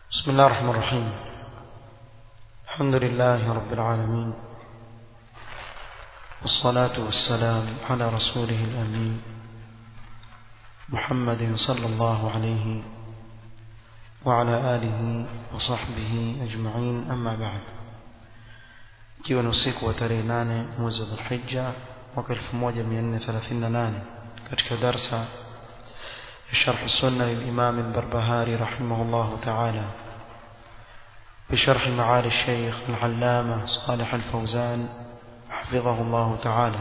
بسم الله الرحمن الرحيم الحمد لله رب العالمين والصلاة والسلام على رسوله الأمين محمد صلى الله عليه وعلى آله وصحبه أجمعين أما بعد ikiwa ni usiku wa tarehe nane mwezi wa dhulhija mwaka 1438 katika darsa ya sharh sunna lilimam albarbahari rahimahullah taala بشرح معالي الشيخ العلامة صالح الفوزان حفظه الله تعالى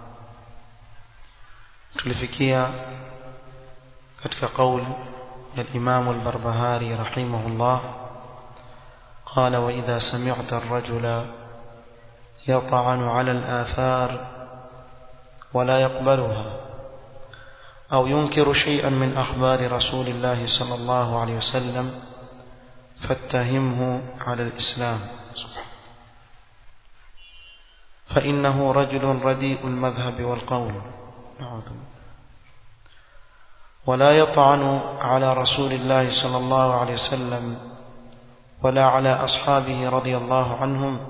تلفكيا كتك قول الإمام البربهاري رحمه الله قال وإذا سمعت الرجل يطعن على الآثار ولا يقبلها أو ينكر شيئا من أخبار رسول الله صلى الله عليه وسلم فاتهمه على الإسلام فإنه رجل رديء المذهب والقول ولا يطعن على رسول الله صلى الله عليه وسلم ولا على أصحابه رضي الله عنهم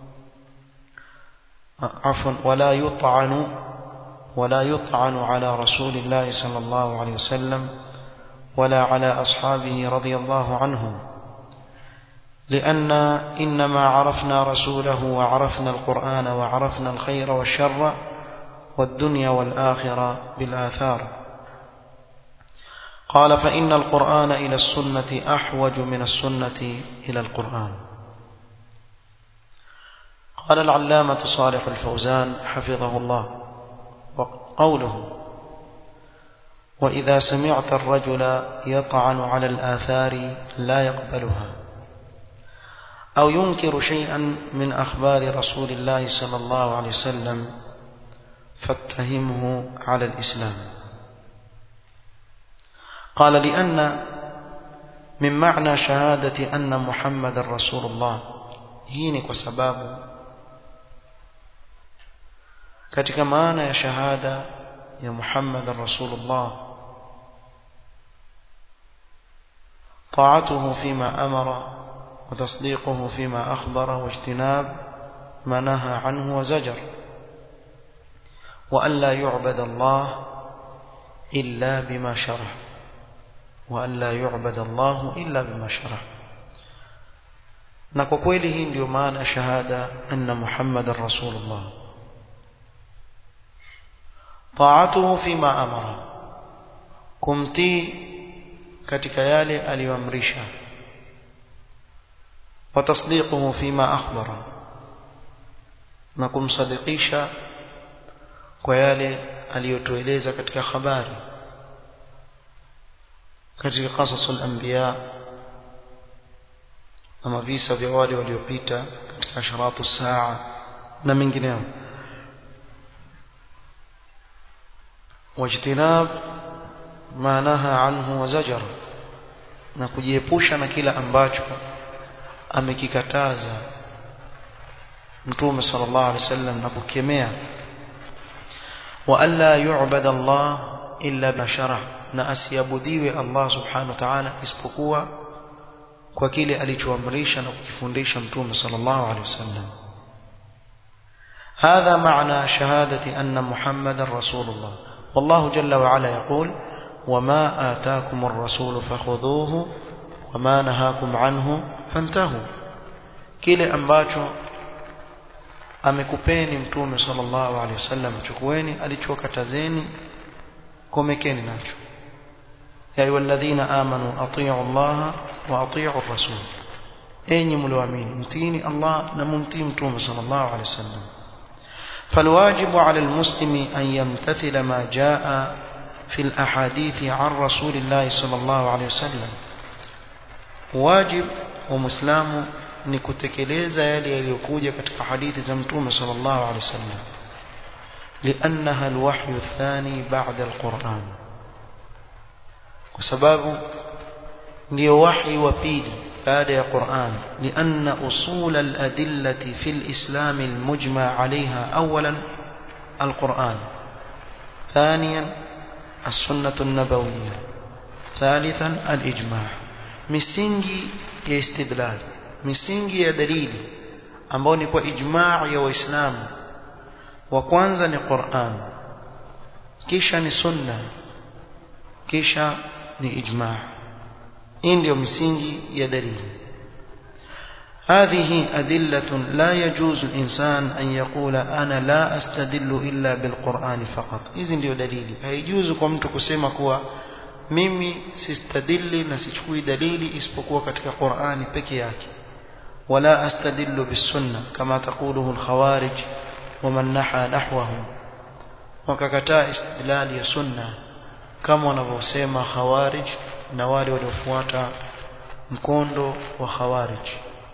عفوا ولا يطعن ولا يطعن على رسول الله صلى الله عليه وسلم ولا على أصحابه رضي الله عنهم لأن إنما عرفنا رسوله وعرفنا القرآن وعرفنا الخير والشر والدنيا والآخرة بالآثار قال فإن القرآن إلى السنة أحوج من السنة إلى القرآن قال العلامة صالح الفوزان حفظه الله وقوله وإذا سمعت الرجل يطعن على الآثار لا يقبلها أو ينكر شيئا من أخبار رسول الله صلى الله عليه وسلم فاتهمه على الإسلام قال لأن من معنى شهادة أن محمد رسول الله هينك وسبابه katika maana ya shahada ya Muhammad Rasulullah طاعته فيما أمر وتصديقه فيما أخبر واجتناب ما نهى عنه وزجر وأن لا يعبد الله إلا بما شرع وأن لا يعبد الله إلا بما شرع na kwa kweli hii ndio maana shahada anna muhammadan rasulullah taatuhu fima amara kumtii katika yale aliyoamrisha wa tasdiquhu fima akhbara na kumsadikisha kwa yale aliyotueleza katika habari katika qasasul anbiya ama visa vya wale waliopita katika asharatu saa na mengineo wajtinab ma naha anhu wa zajar na kujiepusha na kila ambacho amekikataza mtume sallallahu alaihi wasallam na kukemea wa alla yu'bada Allah illa bashara na asiabudiwe Allah subhanahu wa ta'ala isipokuwa kwa kile alichoamrisha na kukifundisha mtume sallallahu alaihi wasallam هذا معنى شهادة أن محمد رسول الله والله جل وعلا يقول وما آتاكم الرسول فخذوه وما نهاكم عنه فانتهوا kile ambacho amekupeni mtume sallallahu alaihi wasallam chukueni alichokatazeni komekeni nacho ya ayyuhalladhina amanu atii'u Allah wa atii'u ar-rasul enyi mlioamini mtiini Allah na mumtii mtume sallallahu alaihi wasallam فالواجب على المسلم أن يمتثل ما جاء في الأحاديث عن رسول الله صلى الله عليه وسلم واجب ومسلم نكتكليز يلي يليكوجة كتك حديث زمتوم صلى الله عليه وسلم لأنها الوحي الثاني بعد القرآن وسباب ndio wahi wa pili baada ya Qur'an لأن أصول الأدلة في الإسلام المجمع عليها أولا القرآن ثانيا السنة النبوية ثالثا الإجماع misingi ya istidlal misingi ya dalili ambao ni kwa ijmaa ya waislamu wa kwanza ni Qur'an kisha ni sunna kisha ni ijmaa hii ndio misingi ya dalili هذه أدلة لا يجوز الإنسان أن يقول أنا لا أستدل إلا بالقرآن فقط إذن ndio dalili haijuzu kwa mtu kusema kuwa mimi sistadili na sichukui dalili isipokuwa katika Qur'ani peke yake wala astadillu bisunna kama taquluhu al-khawarij ومن نحى نحوهم wakakataa istidlali ya sunna kama wanavyosema khawarij na wale waliofuata mkondo wa khawarij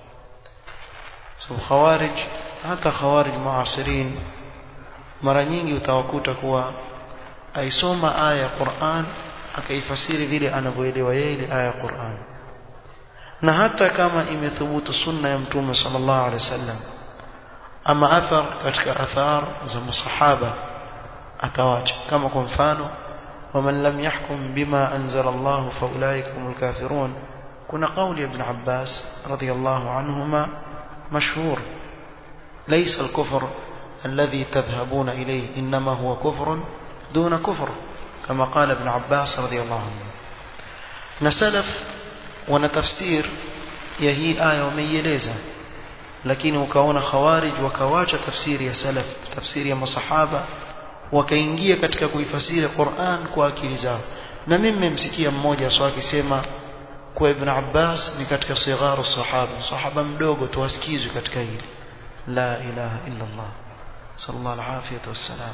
so khawarij hata khawarij muasirin mara nyingi utawakuta kuwa aisoma aya ya Qur'an akaifasiri vile anavyoelewa yeye ile aya ya Qur'an na hata kama imethubutu sunna ya mtume sallallahu alaihi wasallam ama athar katika athar za masahaba atawacha kama kwa mfano waman lam yahkum bima anzala Allah fa ulaika humul kafirun kuna kauli ibn Abbas radiyallahu anhuma مشهور ليس الكفر الذي تذهبون إليه إنما هو كفر دون كفر كما قال ابن عباس رضي الله عنه نسلف ونتفسير يهي آية وميليزة lakini ukaona khawarij wakawacha tafsiri ya salaf tafsiri ya masahaba wakaingia katika kuifasiri Qur'an kwa akili zao na mimi nimemsikia mmoja swa akisema kwa Ibn Abbas ni katika sigharu sahaba sahaba mdogo tuwasikizwe katika hili la ilaha illa Allah sallallahu alaihi wasallam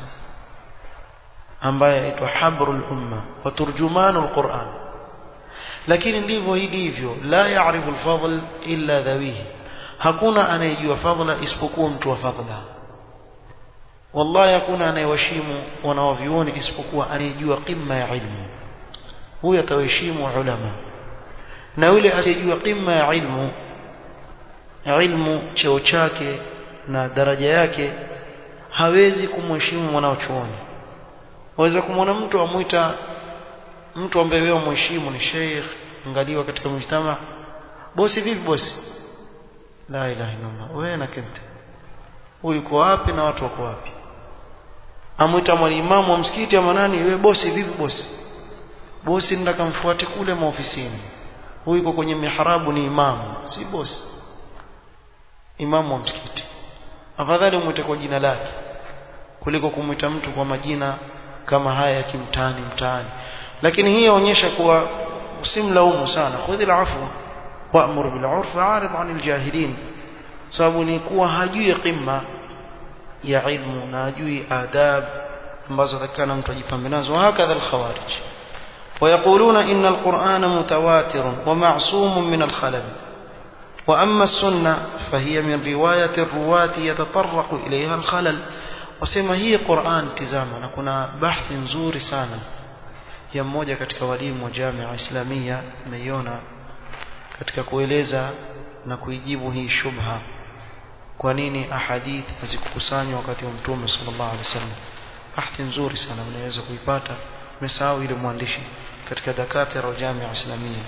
ambaye aitwa habrul umma wa turjumanul Qur'an lakini ndivyo hivyo la ya'rifu al-fadl illa dhawihi hakuna anayejua fadhila isipokuwa mtu wa fadhila wallahi hakuna anayewashimu wanaovioni isipokuwa anayejua qimma ya ilmu huyo atawaheshimu ulama na yule asiyejua qimma ya ilmu ilmu cheo chake na daraja yake hawezi kumheshimu mwanachuoni waweza kumwona mtu amuita mtu ambaye wewe mheshimu ni sheikh angaliwa katika mjtama bosi vipi bosi la ilaha illallah wewe na kente huyu uko wapi na watu wako wapi amwita mwalimu wa msikiti ama nani wewe bosi vipi bosi bosi ndaka mfuate kule maofisini huyu yuko kwenye mihrabu ni imamu si bosi imamu wa msikiti afadhali umwite kwa jina lake kuliko kumwita mtu kwa majina kama haya ya kimtani mtaani lakini hii yaonyesha kuwa usimlaumu sana khudhi al-afwa wa'mur bil 'urf wa'rid 'anil jahilin sababu ni kuwa hajui qimma ya ilmu na hajui adab ambazo takana mtu ajipambe nazo hakadha al-khawarij ويقولون إن القرآن متواتر ومعصوم من الخلل وأما السنة فهي من رواية الرواة يتطرق إليها الخلل wasema hii Qur'an tizama na kuna bahthi nzuri sana ya mmoja katika walimu wa Jamia Islamia nimeiona katika kueleza na kuijibu hii shubha kwa nini ahadith hazikukusanywa wakati wa Mtume sallallahu alaihi wasallam bahthi nzuri sana unaweza kuipata umesahau ile mwandishi katika dakatira wa Jamia Islamia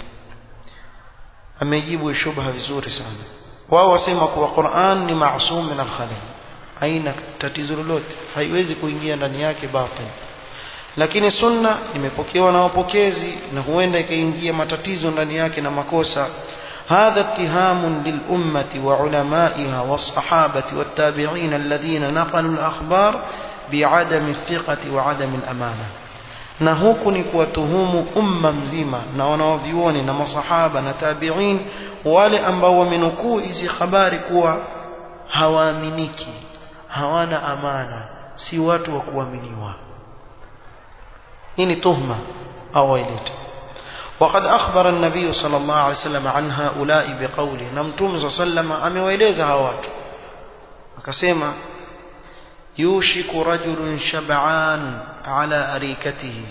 amejibu shubha vizuri sana wao wasema kuwa Qur'an ni maasum min al-khalal haina tatizo lolote haiwezi kuingia ndani yake batil lakini sunna imepokewa na wapokezi na huenda ikaingia matatizo ndani yake na makosa هذا اتهام للأمة وعلمائها والصحابة والتابعين الذين نقلوا الأخبار بعدم الثقة وعدم الأمانة na huku ni kuwatuhumu umma mzima na wanaovyuoni na masahaba na tabi'in wale ambao wamenukuu hizi habari kuwa hawaaminiki hawana amana si watu wa kuaminiwa hii ni tuhma au wailete وقد أخبر النبي صلى الله عليه وسلم عن هؤلاء بقوله نمتم صلى الله عليه وسلم أمويلeza hawa watu akasema يوشك رجل شبعان على أريكته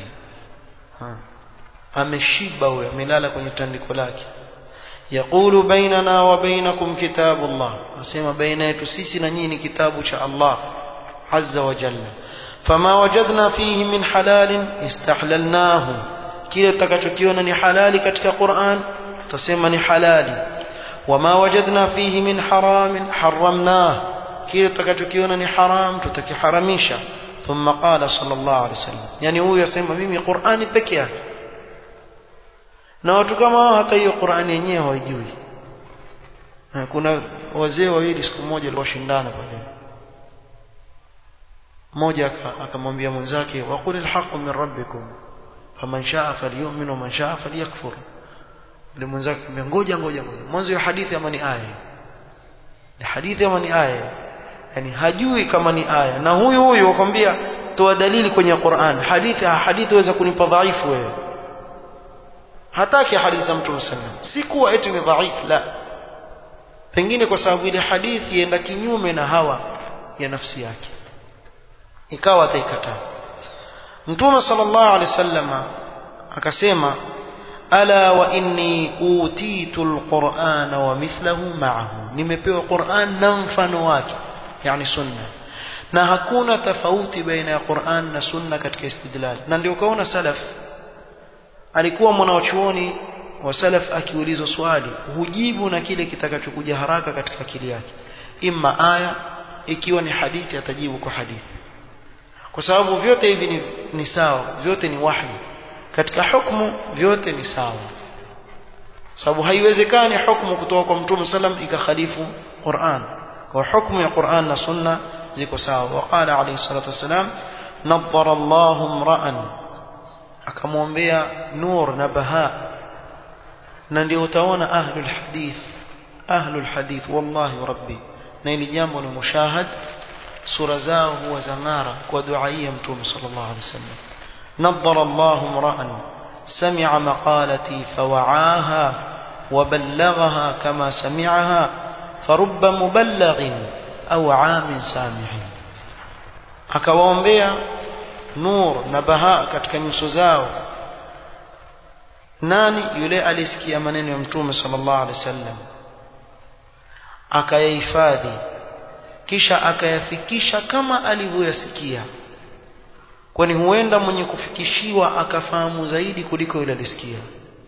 ameshiba huyo amelala kwenye tandiko lake يقول بيننا وبينكم كتاب الله asema baina yetu sisi na nyinyi kitabu cha Allah azza wa jalla fama wajadna fihi min halal istahlalnahu kile tutakachokiona ni halali katika Qur'an tutasema ni halali wama wajadna fihi min haramin haramnah kile tutakachokiona ni haram tutakiharamisha thumma qala sallallahu alaihi wasallam yani huyu asema mimi Qur'ani peke yake na watu kama hao hata hiyo Qur'ani yenyewe hawajui kuna wazee wawili siku moja walioshindana pale mmoja akamwambia mwenzake waqulil haqqu min rabbikum faman shaa falyu'min wa man shaa falyakfur yule mwenzake akamwambia ngoja ngoja ngoja mwanzo ya hadithi ama ni aya ni hadithi ama ni aya yani hajui kama ni aya na huyu huyu akwambia toa dalili kwenye Qur'an hadithi hadithi waweza kunipa dhaifu wewe hataki hadithi za Mtume sallam si kuwa eti ni dhaifu la pengine kwa sababu ile hadithi ienda kinyume na hawa ya nafsi yake ikawa ataikataa Mtume sallallahu alaihi wasallama akasema ala wa inni utitu alqur'ana wa mithlahu ma'ahu nimepewa Qur'an na mfano wake yani sunna na hakuna tofauti baina ya Qur'an na sunna katika istidlal na ndio ukaona salaf alikuwa mwanachuoni wa salaf akiulizwa swali hujibu na kile kitakachokuja haraka katika akili yake imma aya ikiwa ni hadithi atajibu kwa hadithi kwa sababu vyote hivi ni, ni sawa vyote ni wahi katika hukumu vyote ni sawa sababu haiwezekani hukumu kutoka kwa mtume sallam ikakhalifu Qur'an kwa hukumu ya Qur'an na sunna ziko sawa waqala alayhi salatu wassalam nadhara Allahu imra'an akamwombea nur na baha na ndio utaona ahlul hadith ahlul hadith wallahi rabbi na ili jambo ni mushahad sura zao huwa zangara kwa dua ya mtume sallallahu alaihi wasallam nadhara Allahu imra'an sami'a maqalati fawa'aha وبلغها كما سمعها فرب مبلغ أو عام سامع akawaombea nur na baha katika nyuso zao nani yule alisikia maneno ya mtume sallallahu alaihi wasallam akayahifadhi kisha akayafikisha kama alivyoyasikia kwani huenda mwenye kufikishiwa akafahamu zaidi kuliko yule alisikia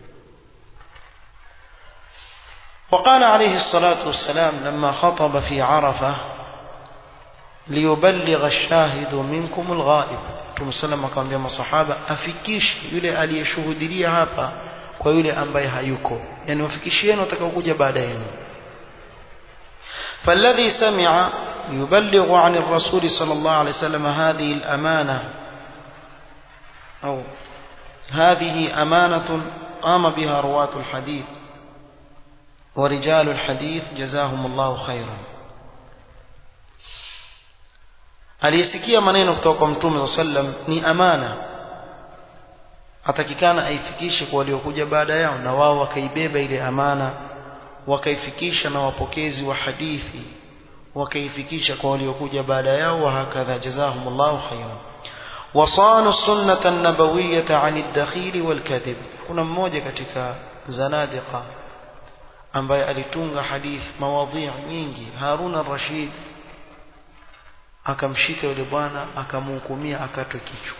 وقال عليه الصلاة والسلام لما خطب في عرفة ليبلغ الشاهد منكم الغائب Mtume sallam akamwambia masahaba afikishe yule aliyeshuhudia hapa kwa yule ambaye hayuko yani wafikishieni watakaokuja baada yenu فالذي سمع يبلغ عن الرسول صلى الله عليه وسلم هذه الأمانة أو هذه أمانة قام بها رواة الحديث ورجال الحديث جزاهم الله خيرا aliyesikia maneno kutoka kwa mtume saa sallam ni amana atakikana aifikishe kwa waliokuja baada yao na wao wakaibeba ile amana wakaifikisha na wapokezi wa hadithi wakaifikisha kwa waliokuja baada yao wa hakadha jazahumullahu khairan wasanu sunnata an-nabawiyyata 'ani ad-dakhil wal-kadhib kuna mmoja katika zanadiqa ambaye alitunga hadith mawadhi' nyingi Harun ar-Rashid akamshika yule bwana akamhukumia akatwe kichwa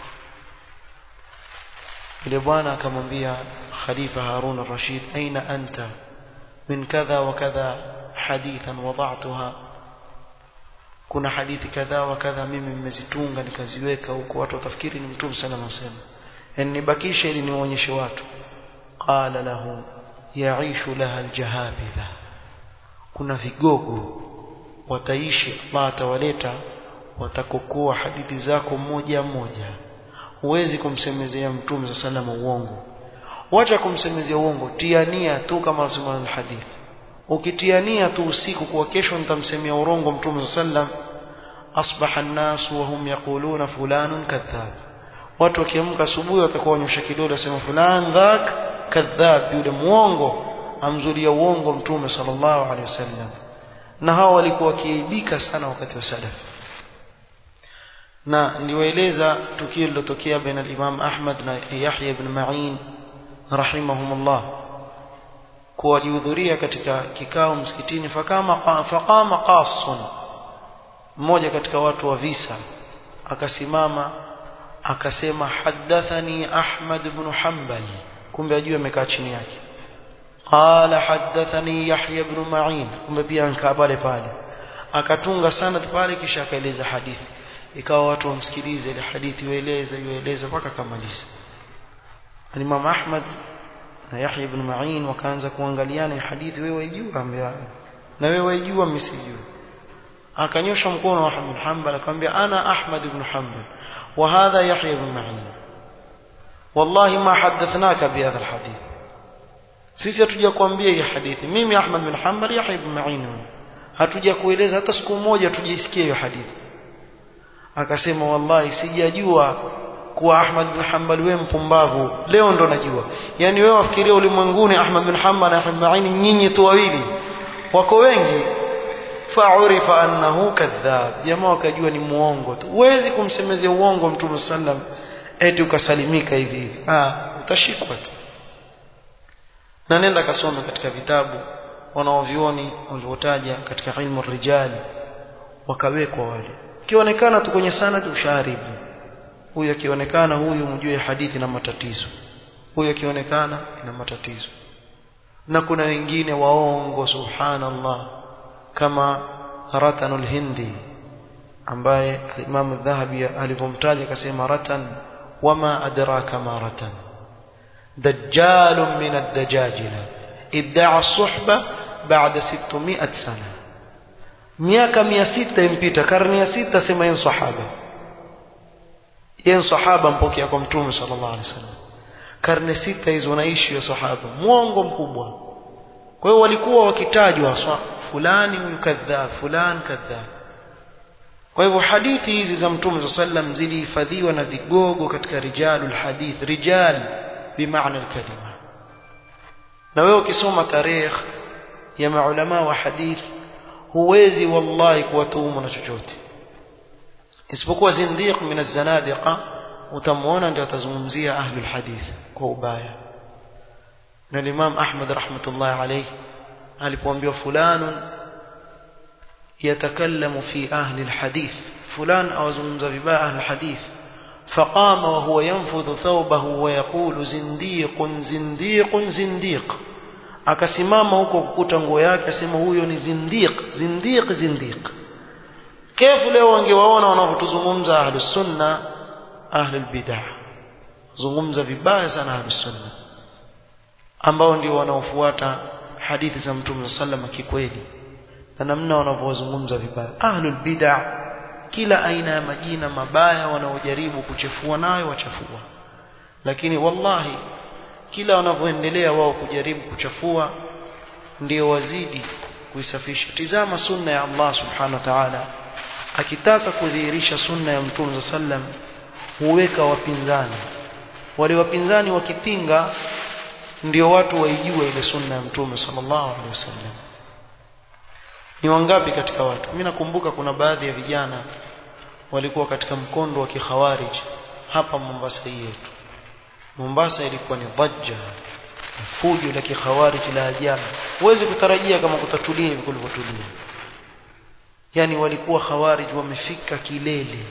yule bwana akamwambia khalifa Harun ar-Rashid aina anta min kadha wa kadha hadithan wada'tuha kuna hadithi kadha wa kadha mimi nimezitunga nikaziweka huko watu watafikiri ni mtume sana anasema yani nibakishe ili niwaonyeshe watu qala lahu yaishu laha aljahabidha kuna vigogo wataishi Allah atawaleta watakokoa hadithi zako moja moja huwezi kumsemezea mtume sa salama uongo wacha kumsemezea uongo tiania tu kama nasema hadithi ukitiania tu usiku kwa kesho nitamsemea urongo mtume sa sallam asbaha an-nas wa hum yaquluna fulanun kadhab watu wakiamka asubuhi watakuwa wanyosha kidole wasema fulan dhak kadhab yule muongo amzulia uongo mtume sallallahu alaihi wasallam na hao walikuwa wakiibika sana wakati wa salaf na niliwaeleza tukio lilotokea baina al-Imam Ahmad na Yahya ibn Ma'in rahimahumullah kuwa walihudhuria katika kikao msikitini fakama faqama qasun mmoja katika watu wa visa akasimama akasema hadathani Ahmad ibn Hanbal kumbe ajue amekaa chini yake قال حدثني يحيى بن معين kumbe pia nkaa pale pale akatunga sanad pale kisha akaeleza hadithi ikawa watu wamsikilize ile hadithi waeleza iwaeleza mpaka kamaliza Imam Ahmad na Yahya ibn Ma'in wakaanza kuangaliana hadithi wewe waijua ambia na wewe waijua mimi sijui akanyosha mkono wa Ahmad Hanbal akamwambia ana Ahmad ibn Hanbal wa hadha Yahya ibn Ma'in wallahi ma hadathnaka bihadha alhadith sisi hatuja kuambia hii hadithi mimi Ahmad bin Hanbal Yahya ibn Ma'in hatuja kueleza hata siku moja tujisikie hiyo hadithi akasema wallahi sijajua kuwa Ahmad bin Hanbal wewe mpumbavu leo ndo najua yani wewe wafikiria ulimwenguni Ahmad bin Hanbal na Yahya ibn Ma'in nyinyi tu wawili wako wengi fa'urifa annahu kadhab jamaa wakajua ni muongo tu huwezi kumsemezea uongo mtume sallam eti ukasalimika hivi hivi ah utashikwa tu na nenda kasome katika vitabu wanaovioni waliotaja katika ilmu rijali wakawekwa wale kionekana tu kwenye sanad ushaharibu huyu akionekana huyu mjue hadithi na matatizo huyu akionekana ina matatizo na kuna wengine waongo subhanallah kama ratanul hindi ambaye Imam Dhahabi alivomtaja akasema ratan wama adraka ma ratan dajjal min ad-dajajila idda'a as-suhba ba'da 600 sana miaka 600 impita karne ya 6 sema yeye sahaba yeye sahaba mpokea kwa mtume sallallahu alaihi wasallam karne sita hizo wanaishi ya sahaba mwongo mkubwa kwa hiyo walikuwa wakitajwa fulani huyu kadhab fulani kadhab kwa hivyo hadithi hizi za mtume sallam zilihifadhiwa na vigogo katika rijalul hadith rijal bimaana alkalima na wewe ukisoma tarikh ya maulama wa hadith huwezi wallahi kuwatuhumu na chochote isipokuwa zindiq min az-zanadiqa utamwona ndio atazungumzia ahlul hadith kwa ubaya na Imam Ahmad rahmatullah alayhi alipoambiwa fulanun yatakallamu fi ahli alhadith fulan awazungumza vibaya ahli alhadith فقام وهو ينفض ثوبه ويقول زنديق زنديق زنديق akasimama huko kukuta nguo yake asema huyo ni zindiq zindiq zindiq kefu leo wangewaona wanavyotuzungumza ahlus sunna ahlul bid'ah zungumza vibaya sana ahlus sunna ambao ndio wanaofuata hadithi za mtume sallam kikweli na namna wanavyozungumza vibaya ahlul bid'ah kila aina ya majina mabaya wanaojaribu kuchefua nayo wachafua lakini wallahi kila wanavyoendelea wao kujaribu kuchafua ndio wazidi kuisafisha tizama sunna ya Allah subhanahu wa ta'ala akitaka kudhihirisha sunna ya mtume sallam huweka wapinzani wale wapinzani wakipinga ndio watu waijue ile sunna ya mtume sallallahu alaihi wasallam ni wangapi katika watu mimi nakumbuka kuna baadhi ya vijana walikuwa katika mkondo wa kikhawarij hapa Mombasa hii yetu Mombasa ilikuwa ni dhajja fujo la kikhawarij la ajabu huwezi kutarajia kama kutatulia hivi kulivyotulia yani walikuwa khawarij wamefika kilele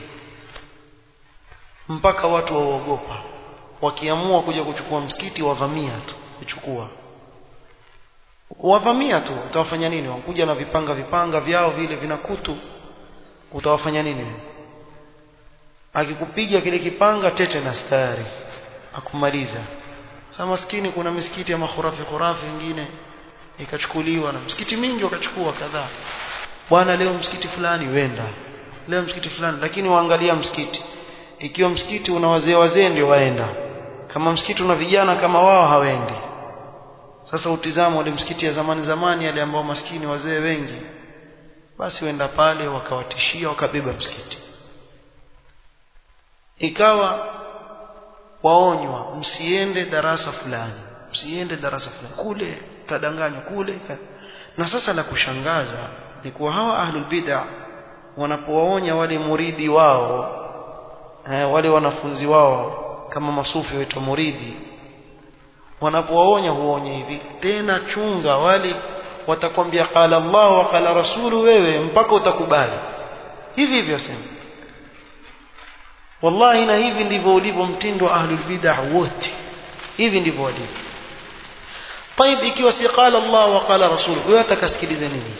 mpaka watu waogopa wakiamua kuja kuchukua msikiti wavamia tu kuchukua wavamia tu utawafanya nini wakuja na vipanga vipanga vyao vile vina kutu utawafanya nini akikupiga kile kipanga tete na stari akumaliza sasa maskini kuna misikiti ya makhurafi khurafi wengine ikachukuliwa na msikiti mingi wakachukua kadhaa bwana leo msikiti fulani wenda leo msikiti fulani lakini waangalia msikiti ikiwa msikiti una wazee wazee ndio waenda kama msikiti una vijana kama wao hawendi sasa utizama ule msikiti ya zamani zamani yale ambao maskini wazee wengi basi wenda pale wakawatishia wakabeba msikiti ikawa waonywa msiende darasa fulani msiende darasa fulani kule tadanganywa kule na sasa la kushangaza ni kuwa hawa ahlul bid'ah wanapowaonya wale muridi wao eh, wale wanafunzi wao kama masufi waitwa muridi wanapowaonya huonya hivi tena chunga wale watakwambia qala Allah wa qala rasulu wewe mpaka utakubali hivi hivyo sema wallahi na hivi ndivyo ulivyo mtindo wa ahlul bid'ah wote hivi ndivyo walivyo طيب ikiwa si qala Allah wa qala rasul wewe atakasikilize nini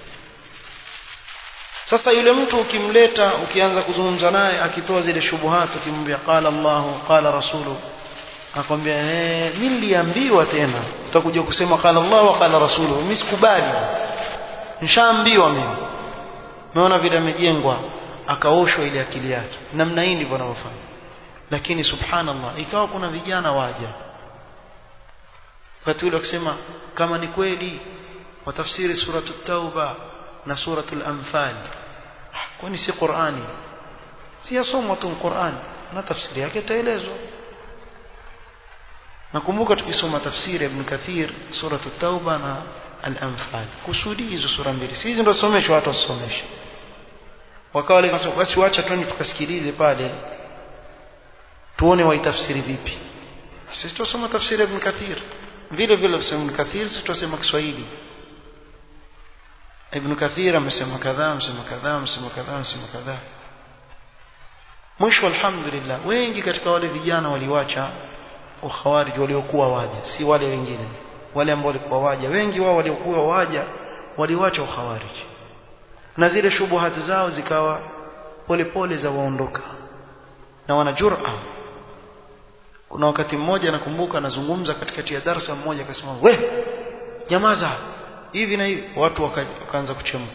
sasa yule mtu ukimleta ukianza kuzungumza naye akitoa zile shubuhat ukimwambia qala Allah qala rasulu akwambia eh mimi niliambiwa tena utakuja kusema qala Allah wa qala rasulu mimi sikubali nishaambiwa mimi umeona vile amejengwa akaoshwa ile akili yake namna hii ndivyo anavyofanya lakini subhanallah ikawa kuna vijana waja wakati ule wakisema kama ni kweli watafsiri suratu tauba na suratul anfal kwani si qurani si yasomwa tu qurani na tafsiri yake itaelezwa nakumbuka tukisoma tafsiri ibn kathir suratu tauba na al-anfal kusudi hizo sura mbili si hizo ndio someshwa watu wasomeshe wakawa wale kasema basi wacha twende tukasikilize pale tuone waitafsiri vipi sisi tusoma tafsiri ibn kathir vile vile tusema ibn kathir sisi tusema kiswahili ibn kathir amesema kadhaa amesema kadhaa amesema kadhaa amesema kadhaa mwisho alhamdulillah wengi katika wale vijana waliwacha ukhawarij waliokuwa waja si wale wengine wale ambao walikuwa waja wengi wao waliokuwa waja waliwacha ukhawarij na zile shubuhati zao zikawa polepole za waondoka na wana jura kuna wakati mmoja nakumbuka nazungumza katikati ya darasa mmoja akasema we nyamaza hivi na hivi watu wakaanza kuchemka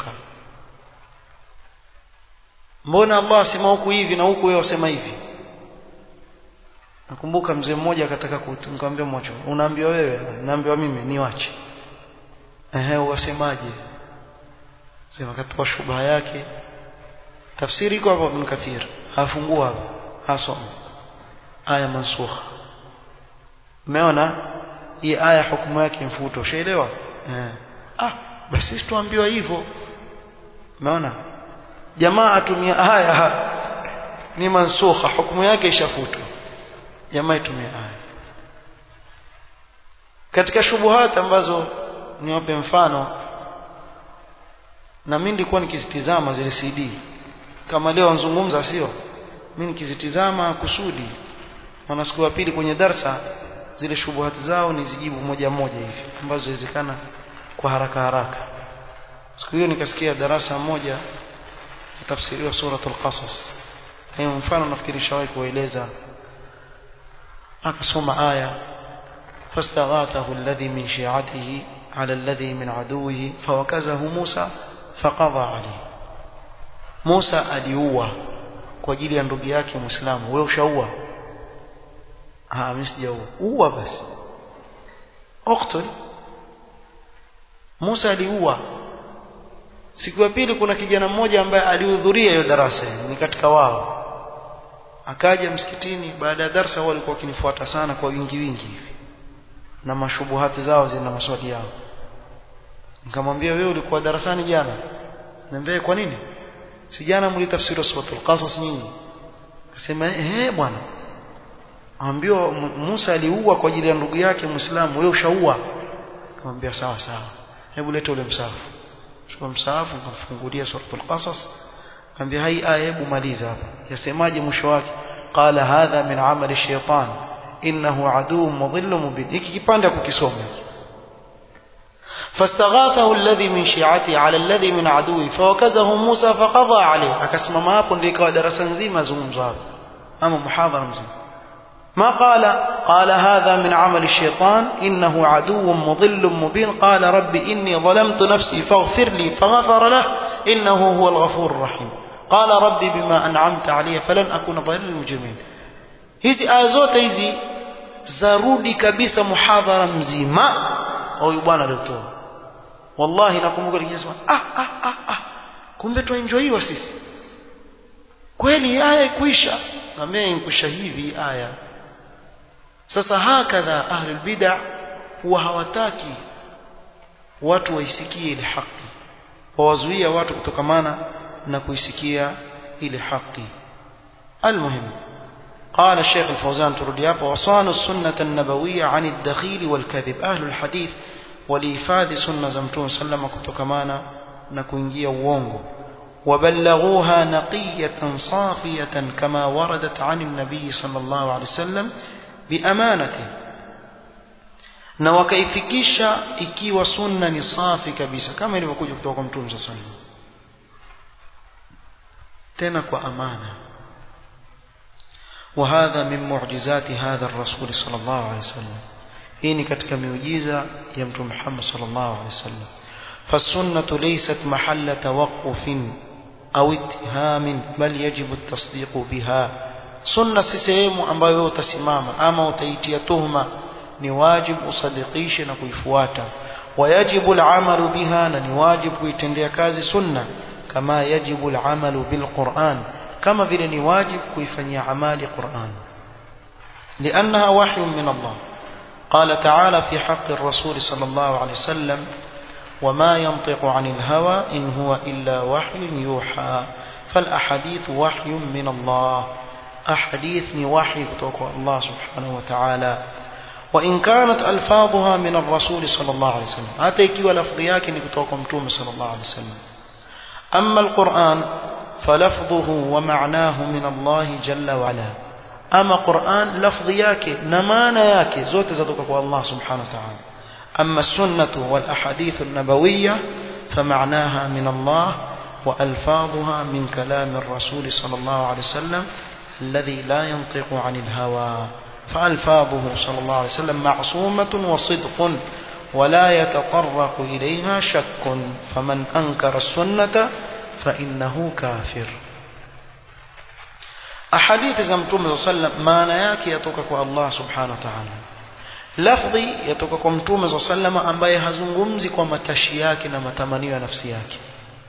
mbona Allah asema huku hivi na huku wewe wasema hivi nakumbuka mzee mmoja akataka kumwambia mwacho unaambiwa wewe naambiwa mimi niwache ehe wasemaje sema katoa shubha yake tafsiri iko hapo Ibn Kathir afungua hapo hasoma aya mansukha umeona hii aya hukumu yake mfuto ushaelewa eh ah basi sisi tuambiwa hivyo umeona jamaa atumia aya ni mansukha hukumu yake ishafutwa jamaa itumia aya katika shubuhat ambazo niwape mfano na mimi nilikuwa nikizitizama zile CD kama leo nzungumza sio mimi nikizitizama kusudi maana siku ya pili kwenye darsa zile shubuhati zao nizijibu moja moja hivi ambazo inawezekana kwa haraka haraka siku hiyo nikasikia darasa moja tafsiriwa suratul qasas hiyo mfano nafikiri shawahi kueleza akasoma aya فاستغاثه الذي من شيعته على الذي من عدوه فوكزه موسى فقضى عليه موسى aliua kwa ajili ya ndugu yake muislamu wewe ushaua ah mimi sijaua ua basi uqtul Musa aliua siku ya pili kuna kijana mmoja ambaye alihudhuria hiyo darasa ni katika wao akaja msikitini baada ya darasa wao walikuwa wakinifuata sana kwa wingi wingi hivi na mashubuhati zao zina maswali yao nikamwambia wewe ulikuwa darasani jana niambie kwa nini si jana mlitafsiri suratul qasas nyinyi akasema eh bwana ambiwa Musa aliua kwa ajili ya ndugu yake Muislamu wewe ushaua akamwambia sawa sawa hebu leta ule msahafu chukua msahafu ukamfungulia suratul qasas akamwambia hai aya hebu maliza hapa yasemaje mwisho wake qala hadha min amali shaytan innahu aduwwun mudhillun mubin hiki kipande kukisoma فاستغاثه الذي من شيعته على الذي من عدوه فوكزه موسى فقضى عليه akasimama hapo ndio ikawa darasa nzima zungumzo hapo ama muhadhara mzima ما قال قال هذا من عمل الشيطان إنه عدو مضل مبين قال رب إني ظلمت نفسي فاغفر لي فغفر له إنه هو الغفور الرحيم قال رب بما أنعمت علي فلن أكون ظهير للمجرمين hizi aya zote hizi zarudi kabisa muhadhara mzima huyu bwana aliotoa wallahi nakumbuka nikisema ah ah ah ah kumbe tuenjoyiwa sisi kweli aya ikwisha nambia inkwisha hivi aya sasa hakadha ahlul bid'ah huwa hawataki watu waisikie ile haki wawazuia watu kutokamana na kuisikia ile haki المهم قال الشيخ الفوزان تردياب وصانوا السنة النبوية عن الدخيل والكذب أهل الحديث ولإفاد سنة زمتون سلم كتكمانا نكوينجيا وونغو وبلغوها نقية صافية كما وردت عن النبي صلى الله عليه وسلم بأمانة na wakaifikisha ikiwa sunna ni safi kabisa kama ilivyokuja kutoka kwa mtume sallallahu alaihi wasallam tena kwa amana وهذا من معجزات هذا الرسول صلى الله عليه وسلم hii ni katika miujiza ya mtume Muhammad sallallahu alaihi wasallam فالسنة ليست محل توقف أو اتهام بل يجب التصديق بها sunna si sehemu ambayo utasimama ama utaitia tuhma ni wajibu usadikishe na kuifuata wayajibu al'amalu biha na ni wajibu kuitendea kazi sunna kama yajibu al'amalu bilquran kama vile ni wajibu kuifanyia amali Qur'an لأنها وحي من الله قال تعالى في حق الرسول صلى الله عليه وسلم وما ينطق عن الهوى إن هو إلا وحي يوحى فالأحاديث وحي من الله أحاديث وحي kutoka الله سبحانه وتعالى وإن كانت ألفاظها من الرسول صلى الله عليه وسلم hata ikiwa lafdhi yake ni kutoka mtume صلى الله عليه وسلم أما القرآن فلفظه ومعناه من الله جل وعلا أما قرآن لفظ yake na maana yake zote zatoka kwa Allah subhanahu wa ta'ala أما السنة والأحاديث النبوية فمعناها من الله وألفاظها من كلام الرسول صلى الله عليه وسلم الذي لا ينطق عن الهوى فألفاظه صلى الله عليه وسلم معصومة وصدق ولا يتطرق إليها شك فمن أنكر السنة فإنه كافر أحاديث زمتم صلى الله عليه وسلم ما نياك يتوكك الله سبحانه وتعالى lafdhi yatoka kwa mtume za sallama ambaye hazungumzi kwa matashi yake na matamanio ya nafsi yake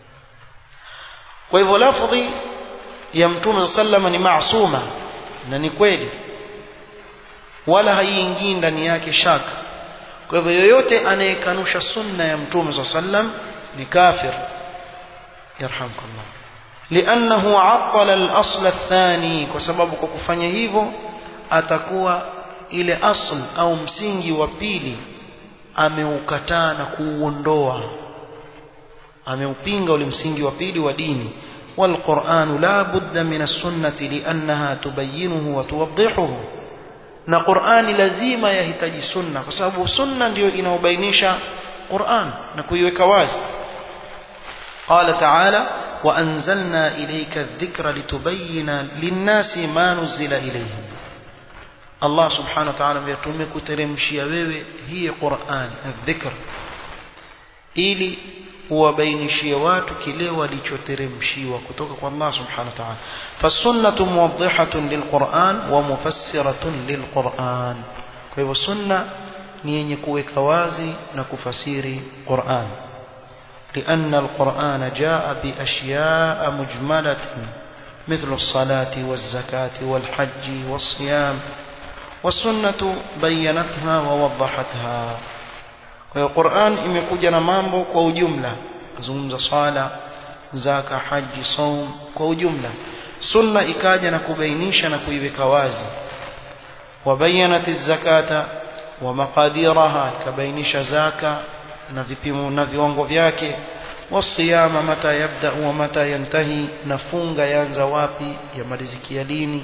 kwa hivyo lafdhi ya mtume za sallama ni maasuma na ni kweli wala haiingii ndani yake shaka kwa hivyo yoyote anayekanusha sunna ya mtume za sallam ni kafir yarhamkallah لأنه عطل الأصل الثاني kwa sababu kwa kufanya hivyo atakuwa ile asl au msingi wa pili ameukataa na kuuondoa ameupinga ule msingi wa pili wa dini والقرآن لا بد من السنة لأنها تبينه وتوضحه na Qur'ani lazima yahitaji sunna kwa sababu sunna ndiyo inaobainisha Qur'an na kuiweka wazi قال تعالى وأنزلنا إليك الذكر لتبين للناس ما نزل إليهم Allah subhanahu wa ta'ala tumekuteremshia wewe hii Qur'an adh-dhikr ili uwabainishie watu kile walichoteremshiwa kutoka kwa Allah subhanahu wa ta'ala fasunnatu muwaddihatun lilquran wa mufassiratun lilquran kwa hivyo sunna ni yenye kuweka wazi na kufasiri Qur'an لأن القرآن جاء بأشياء مجملة مثل الصلاة والزكاة والحج والصيام والسنة بينتها ووضحتها والقرآن imekuja na mambo kwa ujumla kuzungumza swala zaka haji saum kwa ujumla sunna ikaja na kubainisha na kuiweka wazi wabayanat zakata wa maqadiraha ikabainisha zaka na vipimo na viwango vyake wasiyama mata yabda wa mata yantahi nafunga yanza wapi yamalizikia lini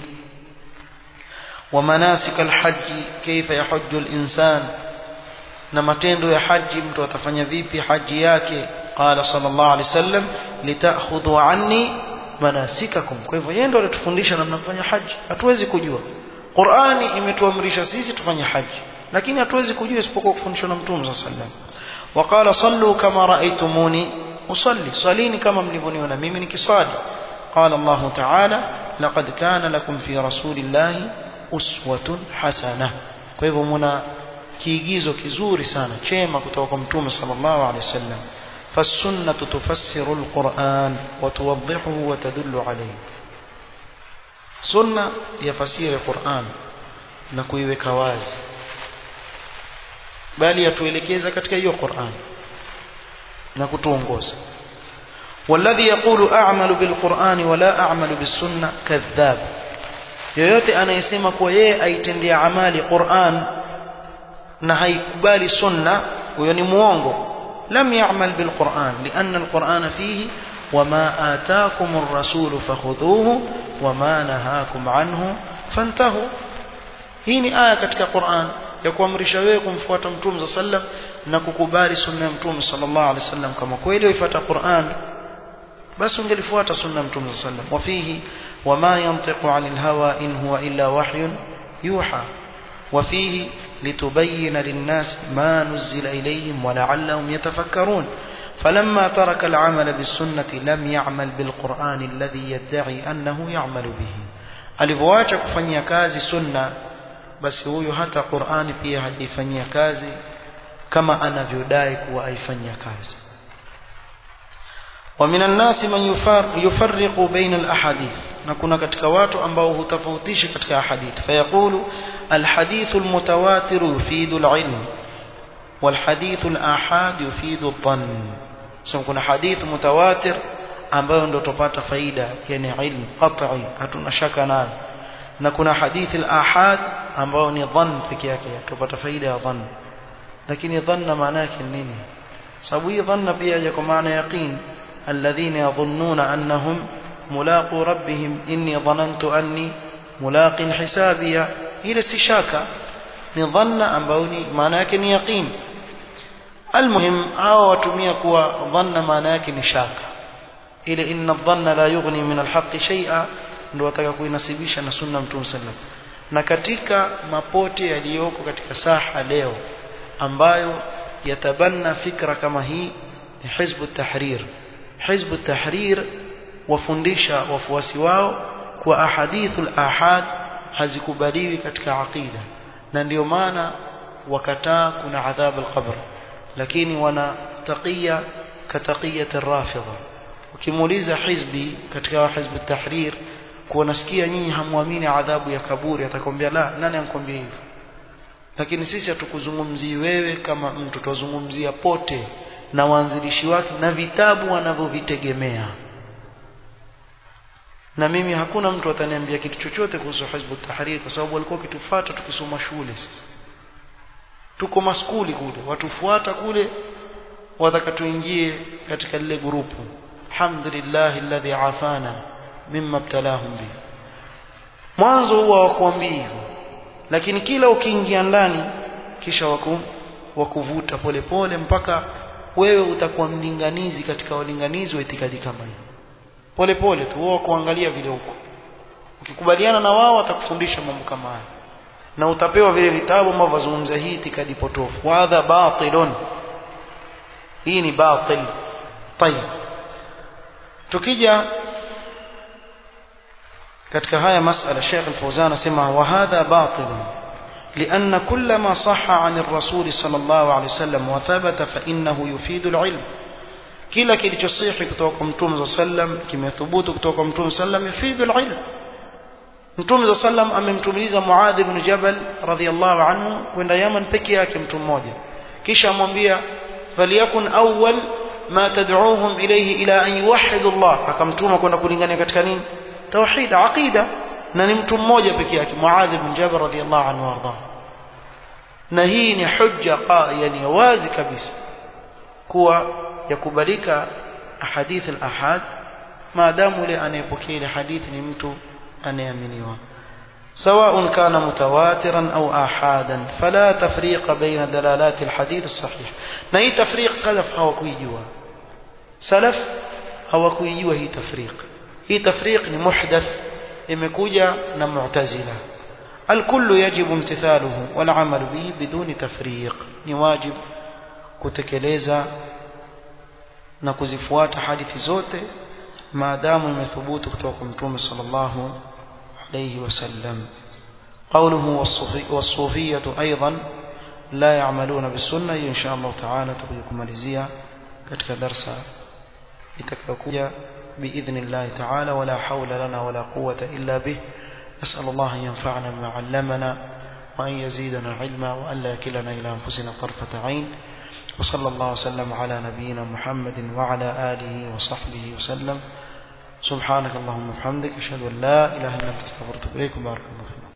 ومناسك الحج كيف يحج الإنسان na matendo ya haji mtu atafanya vipi haji yake qala sallallahu alaihi wasallam litakhudhu anni manasikakum kwa hivyo yeye ndo alitufundisha namna kufanya haji hatuwezi kujua Qur'ani imetuamrisha sisi tufanye haji lakini hatuwezi kujua isipokuwa kufundishwa na mtume sallallahu alaihi wasallam waqala sallu kama raaitumuni usalli salini kama mlivyoniona mimi nikiswali qala Allah ta'ala laqad kana lakum fi rasulillahi uswatun hasana kwa hivyo muna kiigizo kizuri sana chema kutoka kwa mtume sallallahu alaihi wasallam فالسنة تفسر القرآن وتوضحه وتدل عليه سنة يفسير القرآن نكويوك واز bali yatuelekeza katika hiyo Qur'an na kutuongoza والذي يقول أعمل بالقرآن ولا أعمل بالسنة كذاب yoyote anayesema kuwa yeye aitendea amali Qur'an na haikubali sunna huyo ni muongo lam ya'mal bil Qur'an lianna al Qur'an fihi wama ataakum ar-rasul fakhudhuhu wama nahakum anhu fantahu hii ni aya katika Qur'an ya kuamrisha wewe kumfuata mtume sallam na kukubali sunna ya mtume sallallahu alaihi wasallam kama kweli uifuata Qur'an basi ungelifuata sunna ya mtume sallam wafihi wama yantiqu anil hawa in huwa illa wahyun yuha وفيه لتبين للناس ما نزل إليهم ولعلهم يتفكرون فلما ترك العمل بالسنة لم يعمل بالقرآن الذي يدعي أنه يعمل به alivyoacha kufanyia kazi sunna basi huyo hata Qur'ani pia hajaifanyia kazi kama anavyodai kuwa aifanyia kazi ومن الناس من يفرق بين الأحاديث نكون katika watu ambao hutofautisha katika ahadith fayaqulu الحديث المتواتر يفيد العلم والحديث الآحاد يفيد الظن سو kuna hadith mutawatir ambayo ndio tupata faida yani ilmu qat'i hatuna shaka nayo na kuna hadithi al-ahad ambayo ni dhann peke yake tupata faida ya dhann lakini dhanna maana yake nini sababu hii dhanna pia ya kwa maana yaqin alladhina yadhunnuna annahum mulaqu rabbihim inni dhanantu anni mulaqin hisabiya ile si shaka ni dhanna ambayo ni maana yake ni yaqin almuhim hao watumia kuwa dhanna maana yake ni shaka ile inna dhanna la yughni min alhaqqi shay'a ndio wataka kuinasibisha na sunna mtume sallam na katika mapote yaliyoko katika saha leo ambayo yatabanna fikra kama hii ni hizbu tahrir hizbu tahrir wafundisha wafuasi wao kwa ahadithul ahad hazikubaliwi katika aqida na ndio maana wakataa kuna adhab alqabr lakini wana taqiya kataqiyat arrafidha ukimuuliza hizbi katika hizbu tahrir kuwa nasikia nyinyi hamwamini adhabu ya kaburi atakwambia la nani ankwambia hivyo lakini sisi hatukuzungumzii wewe kama mtu tuzungumzia pote na waanzilishi wake na vitabu wanavyovitegemea na mimi hakuna mtu ataniambia kitu chochote kuhusu hizbu tahrir kwa sababu walikuwa kitufuata tukisoma shule sisi tuko maskuli kule watufuata kule wataka tuingie katika lile grupu alhamdulillah alladhi afana mimma ibtalahum bi mwanzo huwa wakuambia hivyo lakini kila ukiingia ndani kisha waku wakuvuta polepole mpaka wewe utakuwa mlinganizi katika walinganizi wa itikadi kama hii pole pole tu wao kuangalia vile huko ukikubaliana na wao watakufundisha mambo kama haya na utapewa vile vitabu ambavyo vazungumza hii itikadi potofu wadha batilun hii ni batil tayeb tukija katika haya masala Sheikh Al-Fawzan anasema wa hadha batil لأن كل ما صح عن الرسول صلى الله عليه وسلم وثبت فإنه يفيد العلم kila kilichosihi kutoka kwa mtume sallam kimethubutu kutoka kwa mtume sallam yufidu alilm mtume sallam amemtumiliza muadh ibn jabal radhiyallahu anhu kwenda yaman peke yake mtu mmoja kisha amwambia faliyakun awwal ma tad'uuhum ilayhi ila an yuwahhidu Allah akamtuma kwenda kulingania katika nini tauhid aqida na ni mtu mmoja peke yake muadh ibn jabal radhiyallahu anhu warda na hii ni hujja yani wazi kabisa kuwa yakubalika ahadith al-ahad maadamu yule anayepokea ile hadithi ni mtu anayeaminiwa سواء كان متواترا أو آحادا فلا تفريق بين دلالات الحديث الصحيح نهي تفريق سلف هو كويجوا سلف هو كويجوا هي تفريق هي تفريق محدث imekuja na mu'tazila الكل يجب امتثاله والعمل به بدون تفريق ni wajib kutekeleza na kuzifuata hadithi zote maadamu imethubutu kutoka kwa mtume sallallahu alayhi wasallam قوله والصوفية أيضا لا يعملون بالسنة إن شاء الله تعالى تقولكم ماليزيا كتك درس لتكفكويا بإذن الله تعالى ولا حول لنا ولا قوة إلا به نسأل الله أن ينفعنا بما علمنا وأن يزيدنا علما وأن لا يكلنا إلى أنفسنا طرفة عين وصلى الله وسلم على نبينا محمد وعلى آله وصحبه وسلم سبحانك اللهم وبحمدك أشهد أن لا إله إلا أنت استغفرك إليكم بارك الله فيكم